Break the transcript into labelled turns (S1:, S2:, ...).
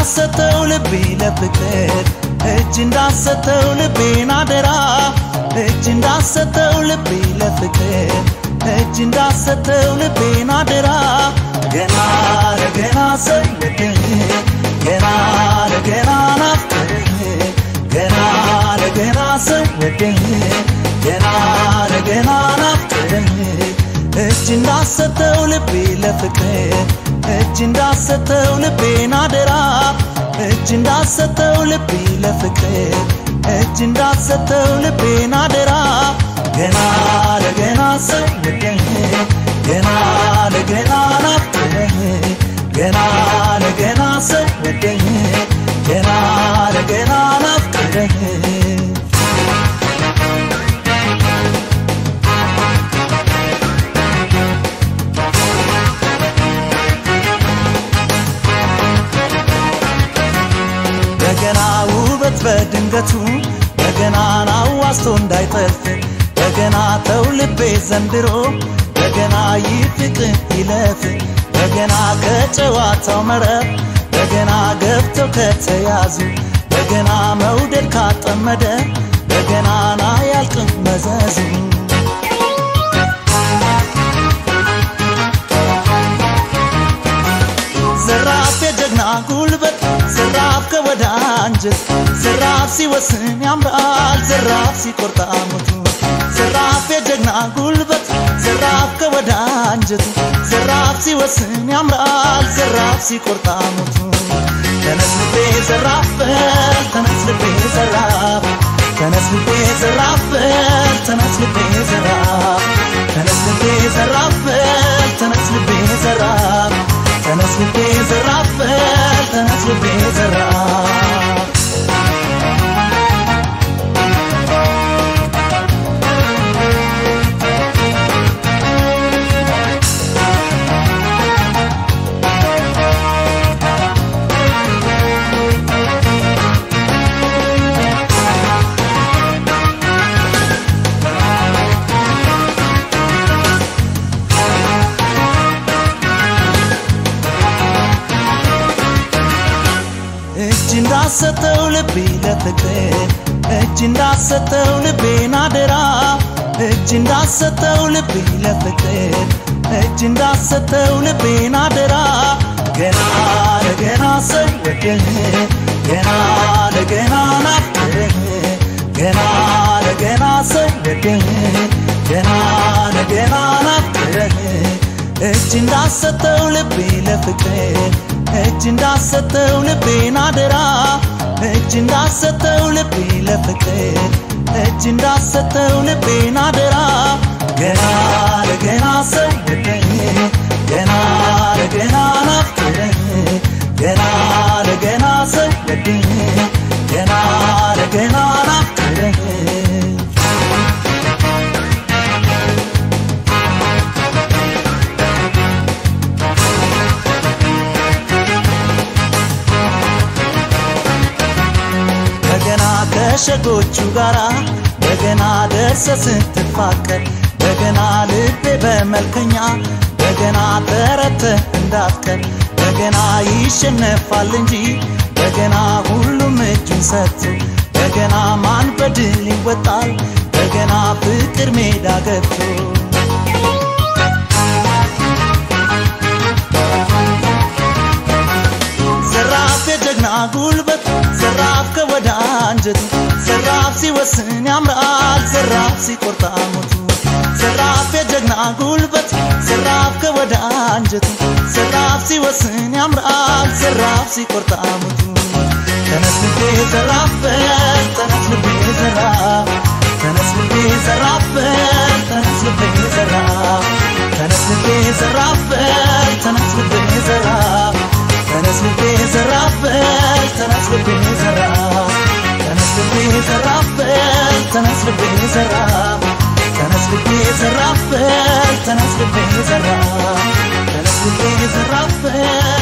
S1: እንዳሰተው ልቤ ለፍቅር እጅ እንዳሰተው ልቤን አደራ እጅ እንዳሰተው ልቤ ለፍቅር እጅ እንዳሰተው ልቤን አደራ ገና ለገና ሰወድህ ገና ለገና ናፍቅህ ገና ለገና ሰወድህ ገና ለገና ናፍቅህ እጅ እንዳሰተው ልቤ ለፍቅር እጅ እንዳሰተው ልቤን አደራ እጅ እንዳሰተው ልቤ ለፍቅር እጅ እንዳሰተው ልቤን አደራ ገና ለገና ሰውደኝ ገና ለገና ናፍቅህ ገና ለገና ሰውደኝ ገና ለገና ናፍቅህ በገና ውበት በድንገቱ በገናን አዋስቶ እንዳይጠልፍ በገና ተው ልቤ ዘንድሮ በገና ይፍቅ ይለፍ በገና ከጨዋታው መረብ በገና ገብተው ከተያዙ በገና መውደድ ካጠመደ በገናና ያልቅም መዘዙ ዘራፍ የጀግና ጉልበት ዘራፍ ከወዳ አንጀት ዘራፍ ሲወስን ያምራል ዘራፍ ሲቆርጣ ሞቱ ዘራፍ የጀግና ጉልበት ዘራፍ ከወዳ አንጀቱ ዘራፍ ሲወስን ያምራል ዘራፍ ሲቆርጣ ሞቱ ተነስ ልቤ ዘራፍ በል ተነስ ልቤ ዘራፍ ተነስ ልቤ ዘራፍ በል ተነስ ልቤ ዘራፍ ተነስ ልቤ ዘራፍ በል ተነስ ልቤ ዘራፍ ተነስ ልቤ ዘራፍ በል ተነስ ልቤ ዘራፍ እጅ እንዳሰተው ልቤ ለፍቅር እጅ እንዳሰተው ልቤን አደራ እጅ እንዳሰተው ልቤ ለፍቅር እጅ እንዳሰተው ልቤን አደራ ገና ለገና ሰወድህ ገና ለገና ናፍቅህ ገና ለገና ሰወድህ ገና ለገና ናፍቅህ እጅ እንዳሰተው ልቤ ለፍቅር እጅ እንዳሰተው ልቤን አደራ እጅ እንዳሰተው ልቤ ለፍቅር እጅ እንዳሰተው ልቤን አደራ ገና ለገና ሰውደኝ ገና ለገና ናፍቅረኝ ገና ለገና ሰውደኝ ገና ለገና ናፍቅረኝ በገና ከሸጎቹ ጋራ በገና ደርሰ ስትፋቀር በገና ልቤ በመልከኛ በገና ተረተ እንዳትቀር በገና ይሸነፋል እንጂ በገና ሁሉም እጁን ሰጥቶ በገና ማን በድል ይወጣል በገና ፍቅር ሜዳ ገብቶ ዘራፍ የጀግና ጉልበት ዘራፍ ከወዳ አንጀቱ ዘራፍ ሲወስን ያምራል ዘራፍ ሲቆርጣ ሞቱ ዘራፍ የጀግና ጉልበት ዘራፍ ከወዳ አንጀቱ ዘራፍ ሲወስን ያምራል ዘራፍ ሲቆርጣ ሞቱ ተነስ ልቤ ዘራፍ በል ተነስ ልቤ ዘራፍ ተነስ ልቤ ዘራፍ በል ተነስ ልቤ ዘራፍ ተነስ ልቤ ዘራፍ በል ተነስ ልቤ ዘራፍ ተነስ ልቤ ዘራፍ በል ተነስ ልቤ ዘራፍ ተነስ ልቤ ዘራፍ በል ተነስ ልቤ ዘራፍ ተነስ ልቤ ዘራፍ በል ተነስ ልቤ ዘራፍ ተነስ ልቤ ዘራፍ በል